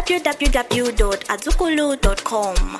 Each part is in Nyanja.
www.azukulu.com.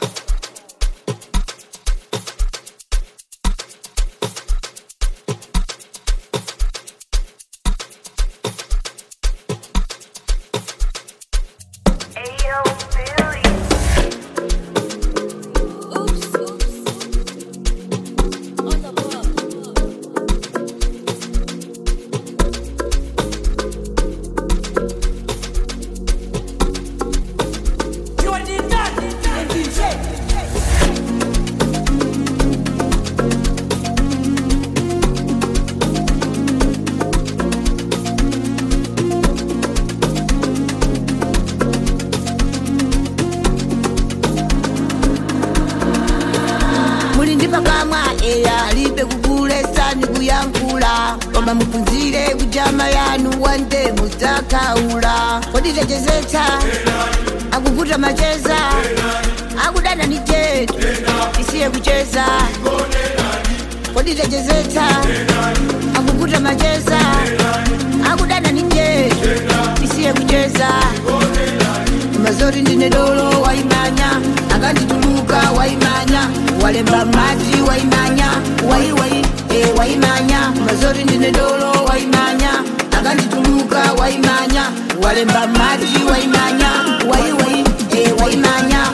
mulindi pakamwa eya libe kugulesa ni kuyankhula koma muphunzire kujama yanu wande mudzakhaula koditechezetsa akuvuta macheza akudana ni jetu isiye kucheza koditechezetsa akuvuta macheza akudana ni jetu isiye kucheza mazori ndine dolo waimanya akandituluka waimanya walemba mati waimanya waiwai e waimanya mazori ndine dolo waimanya akandituluka waimanya walemba mati waimanya waiwai e waimanya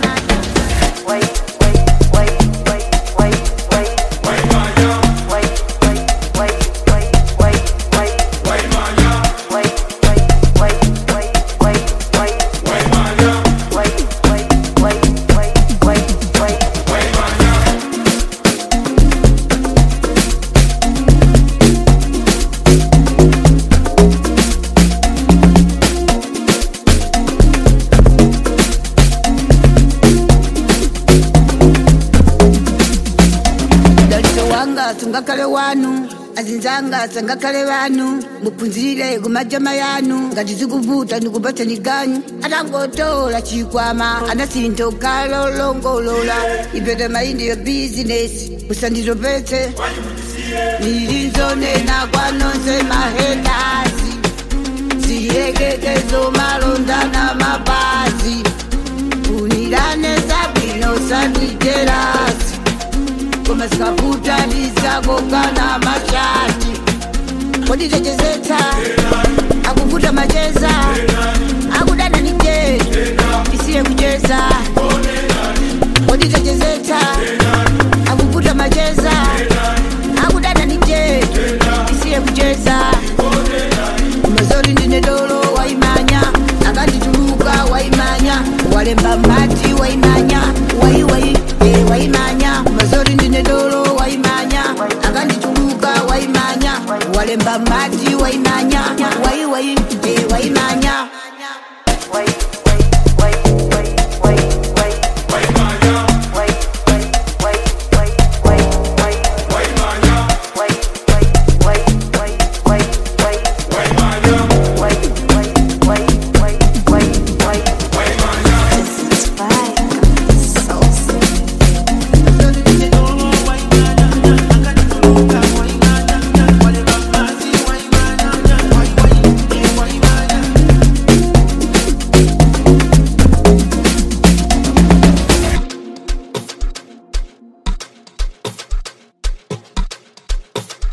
dalito wanga sungakhale wanu azinzanga sangakhale vanu muphunzire kumajama yanu ngati zikuvuta ndikupatsani ganyu atangotola chikwama anasinto kalolongolola ipete maindi yo bizinesi musanditopetse nilinzonena kwanonse mahedasi ziyekekezo malonda na mapazi unirane sabino sanditerasi koma sikavuta lizakokana mashati koditechezetsa akuvuta macheza akudana ni jetu isiye kucheza koditechezetsa akuvuta macheza akudana ni jetu isiye kucheza mazori ndine dolo waimanya akandituluka waimanya walemba mati waimanya waiwai e waimanya mazori ndine dolo waimanya akandituluka waimanya walemba mati waimanya waiwai e waimanya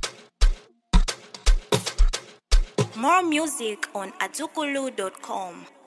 More music on azukulu.com.